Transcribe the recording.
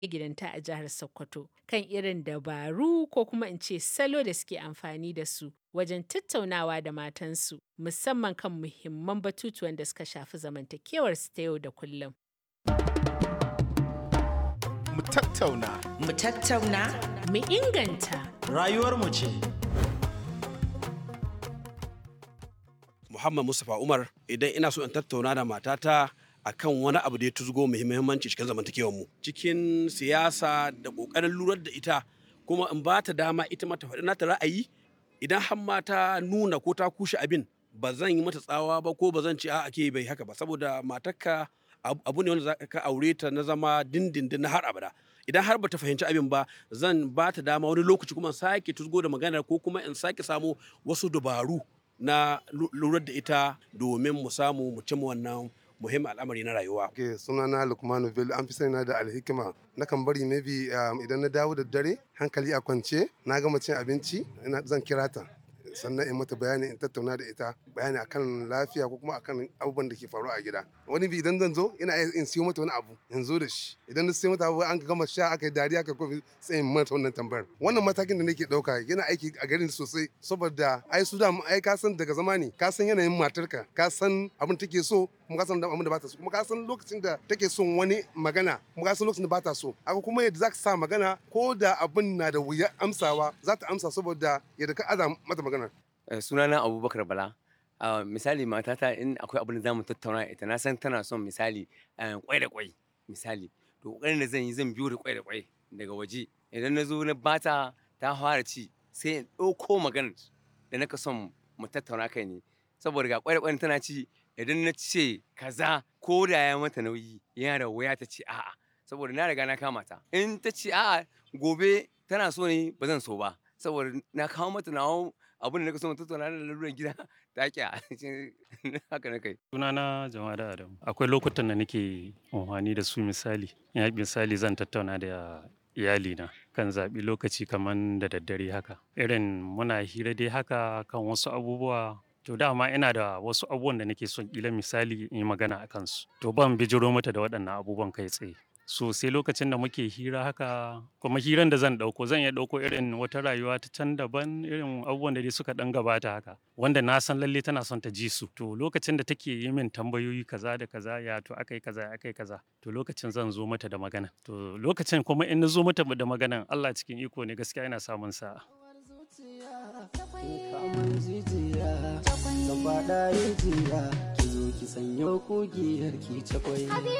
gidanta a jihar Sokoto kan irin dabaru ko kuma in ce salo da suke amfani da su wajen tattaunawa da matansu musamman kan muhimman batutuwan da suka shafi zamantakewarsu ta yau da kullum. Mu tattauna. Mu tattauna. Mu inganta. Rayuwarmu ce. Muhammad Mustapha Umar idan ina so in tattauna da matata akan wani abu da ya tuzgo muhimmanci cikin zamantakewar mu cikin siyasa da kokarin lurar da ita kuma in ba ta dama ita mata faɗi nata ra'ayi idan har ma ta nuna ko ta kushe abin ba zan yi mata tsawa ba ko ba zan ce a ake bai haka ba saboda matarka abu ne wanda za ka aure ta na zama dindindin na har abada idan har bata fahimci abin ba zan ba ta dama wani lokaci kuma sake tuzgo da magana ko kuma in sake samu wasu dabaru na lurar da ita domin mu samu mu cimma wannan muhimmin al'amari na rayuwa. Ke sunana Lukmanu Bello an fi sani na da alhikima na kan bari maybe idan na dawo da dare hankali a kwance na gama cin abinci zan kira ta sannan in mata bayani in tattauna da ita bayani akan lafiya ko kuma akan abubuwan da ke faruwa a gida wani bi idan zan zo ina in siyo mata wani abu in zo da shi idan na siyo mata abu an gama sha aka yi dariya aka kofi sai in mata wannan tambayar wannan matakin da nake dauka yana aiki a garin sosai saboda ai su da ai ka san daga zamani ka san yanayin matarka ka san abin take so kuma ka san abin da ba ta so kuma ka san lokacin da take son wani magana kuma ka san lokacin da ba ta so aka kuma yadda za ka sa magana ko da abin na da wuya amsawa za ta amsa saboda yadda ka aza mata magana sunana abubakar bala uh, misali matata in akwai abin da zamu tattauna ita na san tana son misali kwai da kwai misali to kokarin da zan yi zan biyo da kwai da kwai daga waje idan na zo na bata ta fara ci sai in ɗauko maganar da naka son mu tattauna kai ne saboda ga kwai da kwai tana ci idan na ce kaza ko da ya mata nauyi yana da wuya ta ce a'a saboda na riga na kama ta in ta ce a'a gobe tana so ne ba zan so ba saboda na kawo mata nawa abin da na so mu tattauna da lalurar gida ta kya haka na kai. Sunana jama'a da Adamu. Akwai lokutan da nake amfani da su misali. Ya misali zan tattauna da iyalina kan zaɓi lokaci kamar da daddare haka. Irin muna hira dai haka kan wasu abubuwa To dama ina da wasu abubuwan da nake son kila misali in yi magana a kansu. To ban bijiro mata da waɗannan abubuwan kai tsaye. so sai lokacin da muke hira haka kuma hiran da zan ɗauko zan iya ɗauko irin wata rayuwa ta can daban irin abubuwan da dai suka ɗan gabata haka wanda na san lalle tana son ta ji su to lokacin da take yi min tambayoyi kaza da kaza ya to akai kaza akai kaza to lokacin zan zo mata da magana to lokacin kuma in na zo mata da magana Allah cikin iko ne gaskiya ina samun sa'a kamun jijiya zan faɗa rijiya ki zo ki sanyo kugiyar ki cakwai